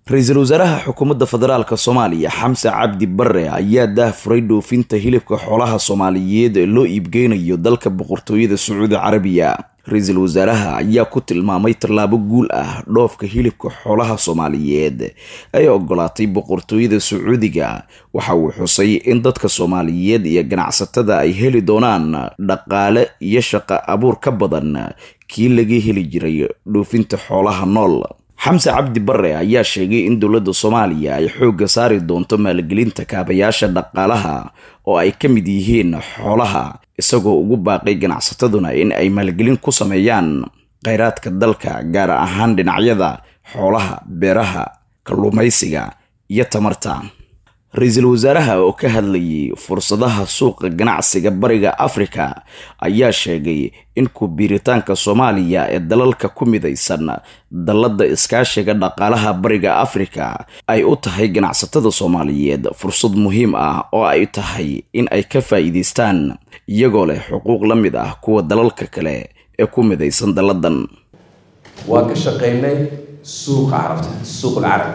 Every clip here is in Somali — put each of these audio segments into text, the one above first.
ra-iisul wasaaraha xukuumadda federaalk soomaaliya xamse cabdi bare ayaa daahfuray dhoofinta hilibka xoolaha soomaaliyeed ee loo iibgeynayo dalka boqortooyada sacuudi carabiya ra-iisul wasaaraha ayaa ku tilmaamay tallaabo guul ah dhoofka hilibka xoolaha soomaaliyeed ay ogolaatay boqortooyada sacuudiga waxa uu xusay in dadka soomaaliyeed iyo ganacsatada ay heli doonaan dhaqaale iyo shaqo abuur ka badan kii laga heli jiray dhoofinta xoolaha nool xamse cabdi bare ayaa sheegay in dowladda soomaaliya ay xoogga saari doonto maalgelinta kaabayaasha dhaqaalaha oo ay ka mid yihiin xoolaha isagoo ugu baaqay ganacsataduna in ay maalgelin ku sameeyaan kheyraadka dalka gaar ahaan dhinacyada xoolaha beeraha kalluumaysiga iyo tamarta ra-iisul wasaaraha oo ka hadlayay fursadaha suuqa ganacsiga bariga afrika ayaa sheegay in ku-biiritaanka soomaaliya ee dalalka ku midaysan dalladda iskaashiga dhaqaalaha bariga afrika ay u tahay ganacsatada soomaaliyeed fursad muhiim ah oo ay tahay in ay ka faa'iidaystaan iyagoo leh xuquuq la mid ah kuwa dalalka kale ee ku midaysan dalladan waan ka shaqaynay suuqa carabta suuq alcarab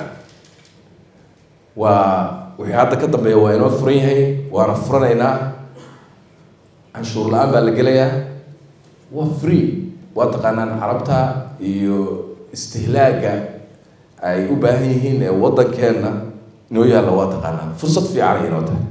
waa wixii hadda ka dambeeya waa inoo furan yahay waana furanaynaa canshuur la-aan baa la gelayaa waa free waa taqaanaan carabta iyo istihlaaga ay u baahan yihiin ee waddankeenna inoo yaalla waa taqaanaan fursad fiican ay inoo tahay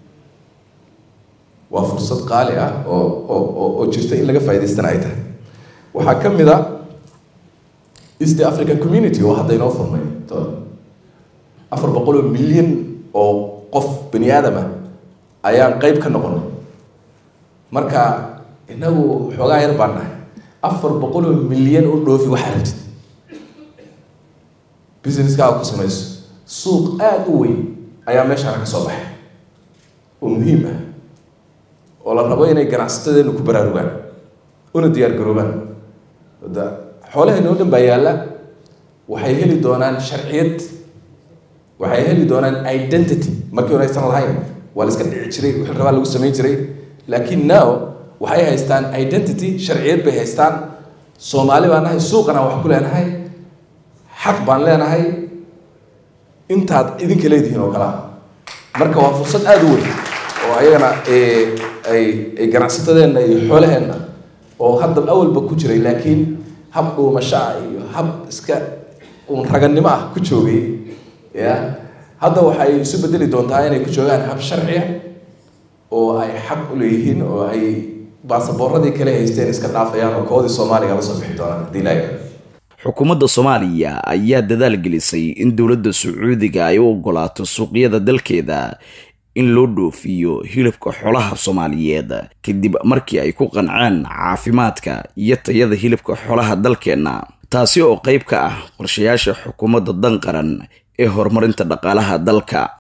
waa fursad qaali ah oo oo oo jirta in laga faa'idaystana ay tahay waxaa ka mid a east african community oo hadda inoo furmay afar boqol oo milyan oo qof bani aadama ayaan qeyb ka noqonay marka inagu xoogaa yar baan nahay afar boqol oo milyan oo dhoofi waxaa rabtid businesskaaga ku samayso suuq aada u weyn ayaa meeshaana ka soo baxay oo muhiim ah oo la rabo inay ganacsatadeenu ku baraarugaan una diyaar garoobaan da xoolaheena oo dhan baa yaalla waxay heli doonaan sharciyad waxay heli doonaan identity markii hore aysan lahayn waa la iska dhici jiray wixii rabaa lagu samayn jiray laakiin now waxay haystaan identity sharciyad bay haystaan soomaali baan nahay suuqana wax ku leenahay xaq baan leenahay intaad idinka leedihiin oo kalea marka waa fursad aada u weyn oo ayagana ay ay ganacsatadeenna iyo xoolaheenna oo hadda awalba ku jiray laakiin hab dhuumashaa iyo hab iska uun ragannimo ah ku joogay ya hadda waxay isu bedeli doontaa inay ku joogaan hab sharciya oo ay xaq u leeyihiin oo ay baasaboorradii kale haysteen iska dhaafayaan oo koodii soomaaliga la soo bixi doonaan haddii ilaahay xukuumadda soomaaliya ayaa dadaal gelisay in dowladda sacuudiga ay u ogolaato suuqyada dalkeeda in loo dhoofiyo hilibka xoolaha soomaaliyeed kadib markii ay ku qanceen caafimaadka iyo tayada hilibka xoolaha dalkeenna taasi oo qayb ka ah qorshayaasha xukuumadda dan qaran ee horumarinta dhaqaalaha dalka